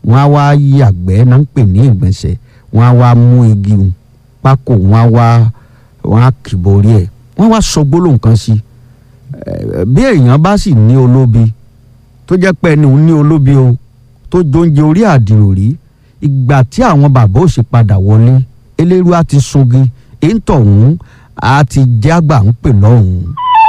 wọ́n á wá yàgbẹ́ náà ń pè ní ìgbọ̀nsẹ̀ wọ́n á wá mú igi hùn pákó wọ́n á wá wọ́n á kìbọ̀ orí ẹ̀ wọ́n á wá sọ gbólóhùn kan sí i bí èèyàn bá sì ní olóbi tó jẹ́ pé ẹni òun ní olóbi o tó jóúnjẹ orí àdìrò rí ìgbà tí àwọn bàbá ò sì padà wọlé eléru á ti sungi èyí tọ̀hún á ti jẹ́ àgbà ń pè lọ́hùn.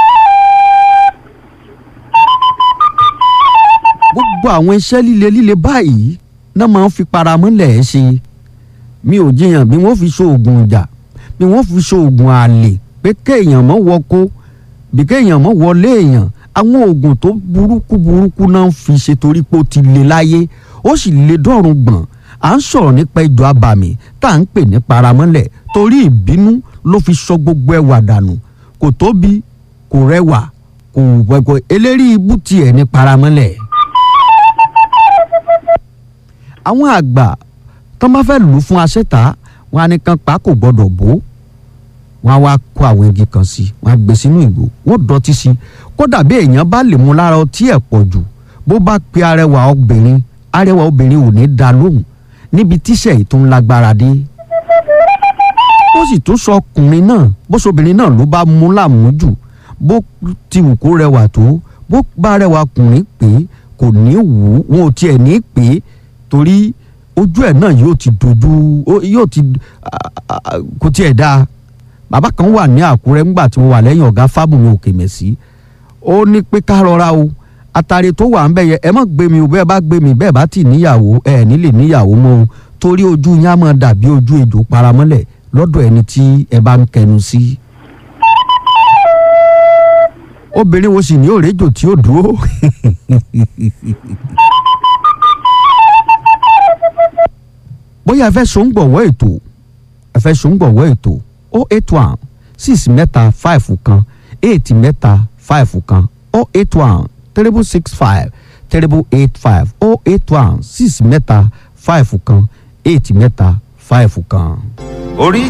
gbogbo àwọn iṣẹ́ líle líle báyìí náà máa ń fi paramọ́lẹ̀ ẹ́ ṣe mi ò jiyàn bí wọ́n fi ṣoògùn ìjà bí wọ́n fi ṣoògùn àlè pé kéèyàn mọ́ wọkó bí kéèyàn mọ́ wọlé èèyàn àwọn oògùn tó burúkú burúkú náà ń fi ṣe torí pé ó ti le láyé ó sì le dọ́rùn gbọ̀n à ń sọ̀rọ̀ nípa ìjọ abàmì tá à ń pè ní paramọ́lẹ̀ torí ìbínú ló fi sọ gbogbo ẹwà dànù kò tóbi kò rẹwà kò wẹ̀kọ̀ eléri ibú tiẹ̀ ní paramọ́lẹ̀. àwọn àgbà tán bá fẹ́ lù ú fún aṣẹ́ta wọn á ní kan pa kò gbọ́dọ̀ bó wọn á wá kó àwọn igi kan sí wọn á gbé sínú ìgò wọn dọ̀tí sí kódà bí èèyàn bá lè mú lára ọtí ẹ̀ pọ̀ jù bó bá pe arẹwà obìnrin arẹwà obìnrin ò ní dá lóhùn níbi tíṣẹ̀ yìí tó ń lágbára dé ó sì tún sọ ọkùnrin náà bó sobìnrin náà ló bá mú lámújù bó ti wù kó rẹwà tó bó bá rẹwà ọkùnrin pé kò ní wù ú wọn ò tiẹ̀ ní pè é torí ojú ẹ̀ náà yóò ti dojú yóò ti kò tiẹ̀ dáa bàbá kan wà ní àkúrẹ́ ńgbà tí mo wà lẹ́yìn ọ̀gá fábùnmi òkè mẹ̀sí ó ní pé ká rọra o àtàrí tó wà ń bẹ̀ yẹ ẹ má gbé mi o bẹ́ẹ̀ bá gbé mi bẹ́ẹ̀ bá ti níyàwó ẹ nílè níyàwó mọ́ o torí ojú yín á máa dàbí ojú ejò paramọ́lẹ̀ lọ́dọ̀ ẹni tí ẹ bá ń kẹnu sí. obìnrin wo sì ní òrèjò tí ó dúró. bóyá ẹ fẹ́ sòǹgbọ̀wọ́ ètò ẹ fẹ́ sòǹgbọ̀wọ́ ètò o eight one six mẹ́ta five kan eight mẹ́ta five kan o eight one triple six five triple eight five o eight one six mẹ́ta five kan eight mẹ́ta five kan. orí